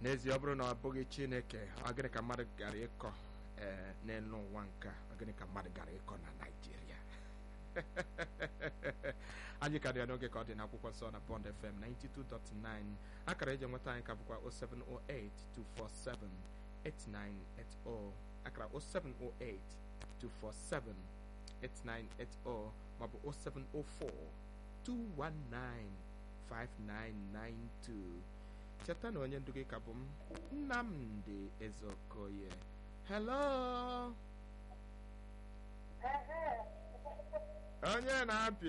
n'ezie ọ bụrụ na ọ bụghị chineke ọ gịnị ka mmadụ gara ịkọ ee n'elu ụwa nke a, ọ gịnị ka mmadụ gara ịkọ na naijiria anyị ka dị ya n'oge ka ọ dị n'akwụkwọ nsọ na bond fm 92.9 akara eji enweta anyị ka bụkwa 0708 247 8980 akara 0708 247 8980 maọbụ 0704 219 5992 cheta na onye ndu gị ka bụ m nnamdị ezeokoye hello onye na-apị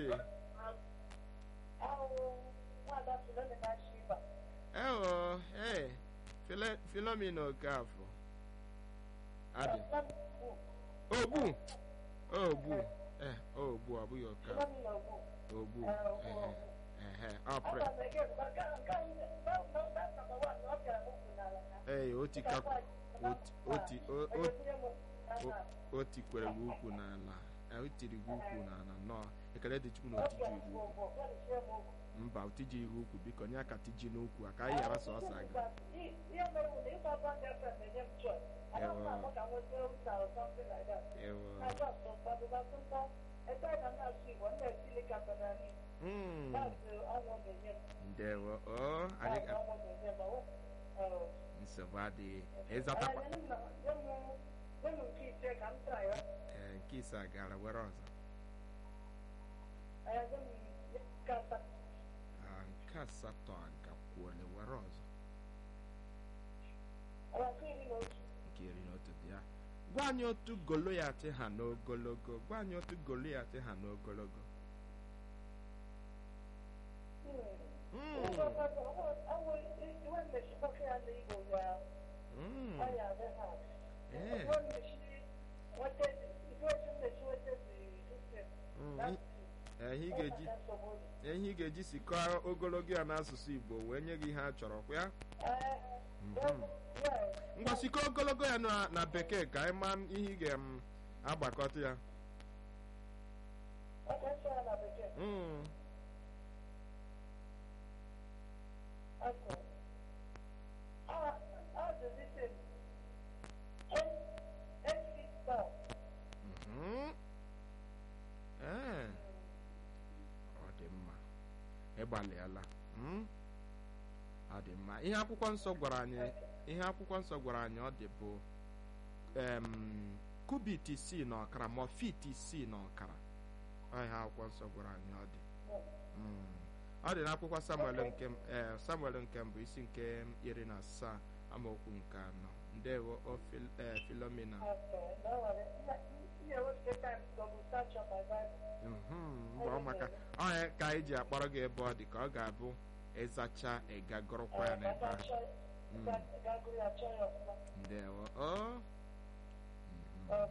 ewo ee Philo- Philomena Okafọ adị ogbu ogbu eh ogbu ọ bụghị Okafọ ogbu ehe ehe ọ pre ee otika oti oti o- o- o tikwere gị ukwu n'ala eh, o tiri gị ukwu n'ala nnọọ ekele dị chukwu na otiji gị ukwu mba otiji gị ukwu biko nye aka tiji n'ukwu a ka anyị ghara sọsọ aga ewo Mm, ndewo o anyị ga nsogbu adịghị ịzatakwa ee nke ise a gara were ọzọ Ah, nke asatọ a gakwuole were ọzọ nke iri na otu dị ya gwa anyị otu goloyat ha n'ogologo gwa anyị otu goloyat ha n'ogologo Mm, mm, eh, mm, i- eh, ihe ị ga-eji ihe ị ga-eji sikọọ ogologo ya n'asụsụ igbo wee nye gị ihe a chọrọ kwa ya Mhm. ngwa sikọọ ogologo ya na na bekee ka anyị maa ihe ị ga-agbakọta ya Mm, mhm. Ee, ọ dị mma ịgbalịala Mm? ọ dị mma ihe akwụkwọ nsọ gwara anyị ihe akwụkwọ nsọ gwara anyị ọ dị bụ em, kubit isii na ọkara ma fit isii na ọkara ọ ihe akwụkwọ nsọ gwara anyị ọ dị Mm. ọ dị n'akwụkwọ samuel nke m- eh, samuel nke mbụ isi nke iri na asaa amaokwu nke anọ ndewo o Phil- eh, filomena Mhm, mgbe ọ maka onye ka anyị ji akpọrọ gị ebe ọ dị ka ọ ga-abụ ịzacha ịga gụrụkwa ya n'ebe ahụ Mm, ndewo o Mhm,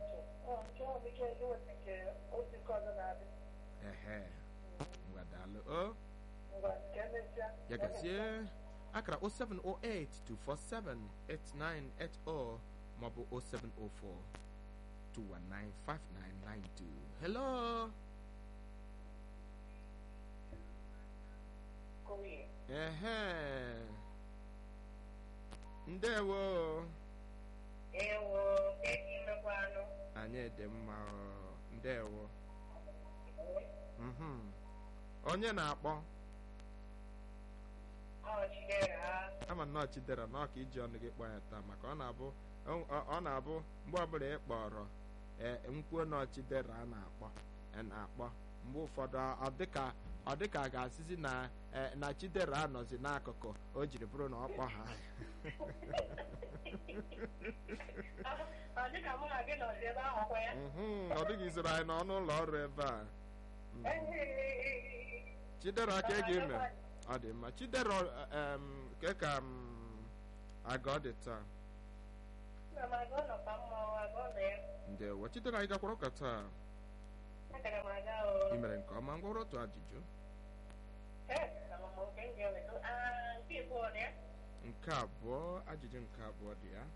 ehe ngwadalụ o ya gazie akara 0708 247 8980 maọbụ 0704 219 5992 hello ehe ndewo anyị dị mma o. ndewo Mhm. onye na-akpọ ama nnọọ chidera na ọka iji ọnụ gị kpọọ ya taa maka ọ na-abụ ọ- ọ ọ na-abụ mgbe ọbụla ị kpọrọ ee nkwuo nọọ chidera a na-akpọ a na-akpọ mgbe ụfọdụ ọ dịka ọ dịka a ga-asịzi na ee, na chidera anọzi n'akụkụ o jiri bụrụ na ọ kpọ ha Mhm, ọ dịghị izoro anyị n'ọnụ ụlọ ọrụ ebe a Mhm. chidera ka ị ga-eme ọ dị mma chidera em, ke ka m aga ọ dị taa ndewo chidera anyị gakwara ụka taa ị mere nke ọma ngwọrọ otu ajụjụ nke abụọ ajụjụ nke abụọ dị ya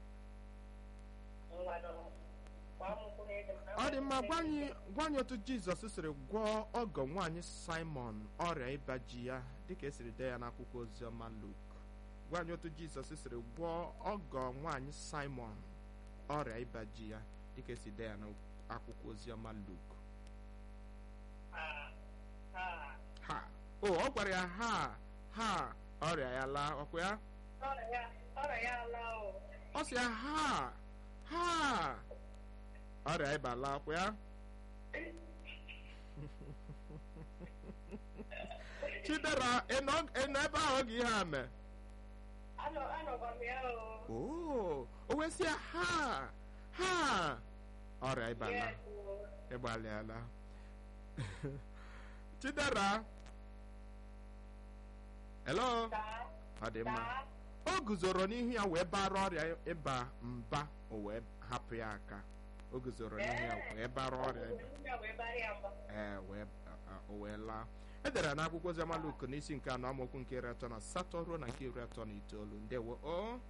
ọ dị mma gwa anyị gwa anyị otu jizọs siri gwọọ ọgọ nwaanyị simon ọrịa ịba ji ya dịka esiri dee ya n'akwụkwọ oziọma luk gwa anyị otu jizọs siri gwọọ ọgọ nwaanyị simon ọrịa ịba ji ya dịka esi dee ya n'akwụkwọ oziọma luk ha o ọ gwara ya ha ha ọrịa ya laa ọkwa ya ọ sị ya ha ha ọrịa ịba laa ọkwa ya chidera ịnọ ebe ahụ oge ihe a mee oo o wee sị ya ha ha ọrịa ịba laa ịgbalịala chidera hello ọ dị mma o guzoro n'ihu ya wee bara ọrịa ịba mba o wee hapụ ya aka o guzoro n'ihu ya wee bara ọrịa ịba ee wee o wee laa edere n'akwụkwọ oziọma Luk n'isi nke anọ amaokwu nke iri atọ na asatọ ruo na nke iri atọ na itoolu ndewo o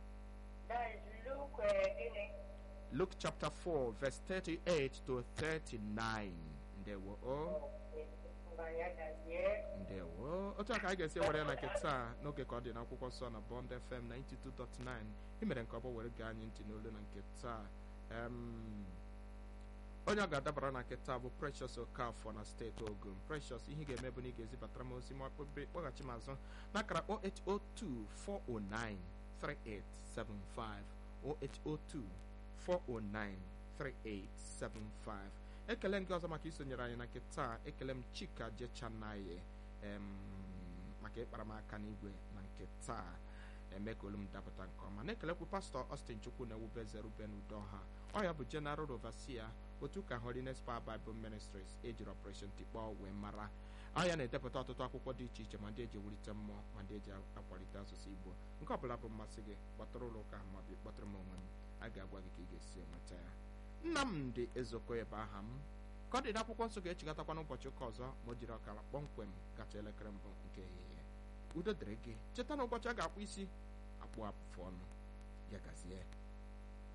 Luke chapter 4 verse 38 to 39 ndewo o ndewo otu a ka anyị ga-esi were na nke taa n'oge ka ọ dị n'akwụkwọ nsọ na Bond FM 92.9 imere nke ọbụ were gee anyị ntị n'olu na nke taa onye ọ ga-adabara na nke taa bụ Precious Okafọ na steeti Ogun Precious ihe ị ga-eme bụ na ị ga-ezibatara m ozi ma kpọghachi m azụ n'akara 0802 409 3875 0802 409 3875 ekele ndị ọzọ maka isonyere anyị na nke taa ekele m chika jechanaye maka ịkpara m aka n'igwe na nke taa eme ka olu m dapụta nke ọma na-ekelekwu pastọ Austin Chukwu na ewube Ruben Udoha ọ ya bụ General Overseer otu ka Holiness Power Bible Ministries ejiri Operation Tikpọ wee mara ọ ya na-edepụta ọtụtụ akwụkwọ dị iche iche ma ndị eji ewulite mmụọ ma ndị eji akwalite asụsụ Igbo nke ọ bụla bụ mmasị gị kpọtụrụ ụlọ ụka ahụ maọbụ kpọtụrụ m onwe m a ga-agwa gị ka ị ga-esi enweta ya Nnamdị Ezoko ebe aha m ka ọ dị n'akwụkwọ nsọ ga-echigatakwa n'ụbọchị ụka ọzọ ma o jiri ọkara kpọmkwem gacha elekere mbụ nke ehihie udo dịrị gị cheta na ụbọchị a ga-akpụ isi akpụ afụ ọnụ ya gazie